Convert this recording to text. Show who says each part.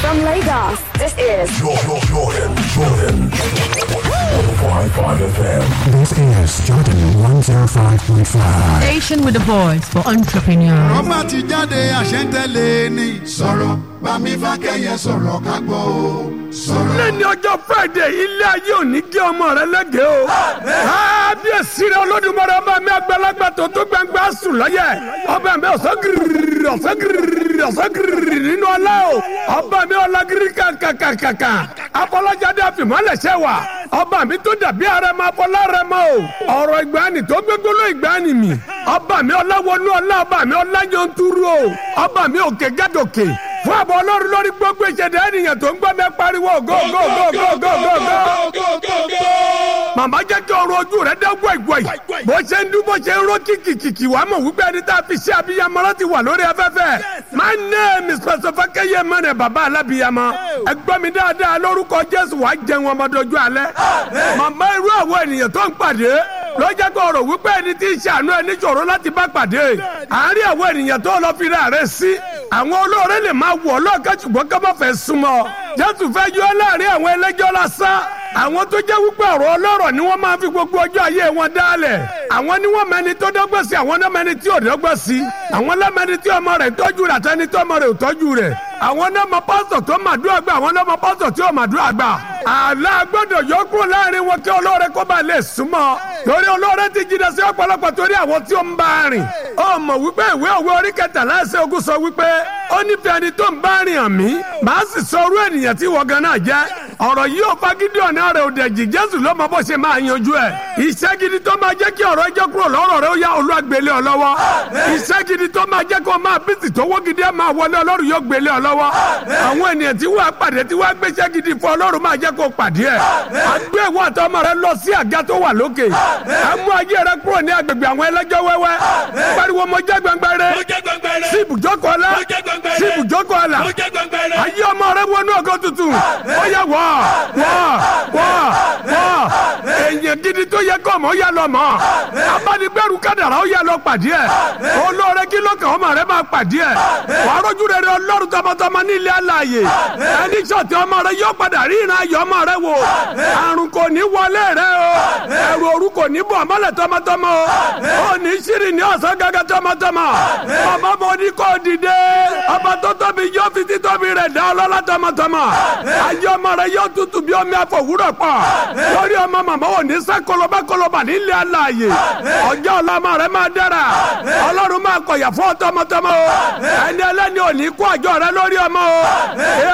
Speaker 1: From Lagos, this is
Speaker 2: Jordan, Jordan, Jordan. 105.5 FM.
Speaker 3: This is Jordan 105.5.
Speaker 4: Station with the voice for entrepreneurs.
Speaker 5: rọ́bà ti jáde àṣẹ́ntẹ́lẹ̀ ni. sọ̀rọ̀ bámi fákẹ́yẹ sọ̀rọ̀ ká gbọ́ o. sọ̀rọ̀.
Speaker 6: lẹ́ni ọjọ́ friday ilé ayé òní gé ọmọ rẹ lẹ́gẹ̀ẹ́ o. kábíyèsí rẹ olódùmarè ọba mi àgbàlagbà tó tó gbangba sùn lọ́yẹ̀. ọba mi ọ̀sán gírírí ọ̀sán gírírí ọ̀sán gírírí nínú ọlá o. ọba mi ọlá gírí kàkàkàkà. afọlájáde àfìmọ́lẹ̀ṣẹ̀ wà. ọba mi tó dàbí arẹmọ afọlá rẹmọ o. ọ̀rọ̀ ìgbàanì tó gbégbóló ìgbàanì mi. ọba mi ọlá wọnú ọlá ọba mi ọlá yọntúrú o. ọba mi òkè gádòkè fún àbọ̀ ọlọ́run lórí gbogbo ìṣẹ̀dá ènìyàn tó ń gbọ́ mi pariwo go go go go go go go. màmá jẹ́ kí ọrọ̀ ojú rẹ̀ dẹ́ gbọ̀ìgbọ̀ì bó ṣe ń dún bó ṣe ń ró kìkìkìkì wàá mọ̀ wípé ẹni tá a fi ṣe abiyamọ ti wà lórí afẹ́fẹ́ my name is Pastor Fakeye mẹ́rin bàbá alábiyamọ ẹ gbọ́ mi dáadáa lórúkọ Jésù wàá jẹun ọmọdójú alẹ́ màmá irú àwọn ènìyàn tó ń pàdé ló jẹ́ kó rò wípé ẹni tí ń ṣàánú ẹni ṣòro láti bá pàdé àárín àwọn ènìyàn tó lọ fi ra rẹ̀ sí àwọn olóore lè máa wọ̀ lọ́ọ̀kan ṣùgbọ́n ká má fẹ́ súnmọ́ jésù fẹ́ yọ láàrin àwọn ẹlẹ́jọ́ lásán àwọn tó jẹ́ wípé ọ̀rọ̀ ọlọ́rọ̀ ni wọ́n máa fi gbogbo ọjọ́ ayé wọn dálẹ̀ àwọn ni wọ́n mẹni tó dọ́gbọ́n sí àwọn náà mẹni tí ò dọ́gbọ́n sí àwọn lẹ́mẹni tí ọmọ rẹ̀ tọ́jú rẹ̀ àtẹni tí ọmọ rẹ̀ ò tọ́jú rẹ̀ àwọn náà mọ pásítọ̀ tó màdúrà gbà àwọn náà mọ pásítọ̀ tí ò màdúrà gbà àlá gbọ́dọ̀ yọ kúrò láàrin wọn kí olóore kó bá lè súnmọ́ torí olóore ti jìnnà sí ọ̀pọ̀lọpọ̀ torí àwọn tí ó ń bá rìn ó mọ̀ wípé ìwé òwe orí kẹtàlá ẹsẹ̀ ogún sọ wípé ó nífẹ̀ẹ́ ẹni tó ń bá rìn hàn mí màá sì sọ orú ènìyàn tí wọ́n gan náà jẹ́ ọ̀rọ̀ yìí ò fagídí ọ̀nà rẹ̀ ò dẹ̀jì jésù ló mọ bó ṣe máa yanjú ẹ̀ iṣẹ́ gidi tó máa jẹ́ kí ọ̀rọ̀ ẹjọ́ kúrò lọ́rọ̀ rẹ̀ ó yá olúwa gbélé ọ lọ́wọ́ iṣẹ́ gidi tó máa jẹ́ kó máa bísí tó wó gidi ẹ̀ máa wọlé ọlọ́run yóò gbélé ọ lọ́wọ́ àwọn ènìyàn tí wọ́n pàdé tí wọ́n gbéṣẹ́ gidi fún ọlọ́run máa jẹ́ kó pàdé ẹ̀ àgbé ìwọ àtọmọ rẹ lọ sí àga tó wà lókè àmú ayé rẹ kúrò ní agbègbè àwọn ẹlẹ́jọ́ wẹ́wẹ́ pariwo mo jẹ́ gbẹngbẹrẹ sí ibùjókòó ọlá sí ibùjókòó ọlá ayé ọmọ rẹ wọnú ọgọ́ tuntun ó yẹ wọ́ wọ́ wọ́ wọ́ èèyàn gidi tó yẹ kọ́ mọ́ yà lọ mọ́ abánigbẹ́rù kádàrá ó yà lọ pàdé ẹ̀ olóore kí ló kàn ọmọ rẹ máa pàdé ẹ̀ wàá rọ́jú rere ọlọ́run tọmọtọmọ nílé alààyè ẹni sọ̀tì ọmọ rẹ yóò padà rí ìran ayọ̀ ọmọ rẹ wò àrùn kò ní wọlé rẹ o ẹrù òru kò ní bọ̀ mọ́lẹ̀ tọmọtọmọ o ò ní sírì ní ọ̀sán gẹ́gẹ́ tọmọtọmọ bàbá mo ní kó dìde ọba tó tóbi yóò fi títóbi rẹ̀ dá ọlọ́lá tọmọtọmọ ayé ọmọ rẹ yóò tutù bí omi àfọwúrọ̀ pọ̀ lórí ọmọ màmá ò ní sẹ́ kọlọba kọlọba nílé alààyè ọjọ́ ọlọ́mọ rẹ máa dára ọlọ́run máa kọ̀yà fún tọmọtọmọ o ẹni ẹlẹ́ni ò ní kó àjọ rẹ lórí ọmọ o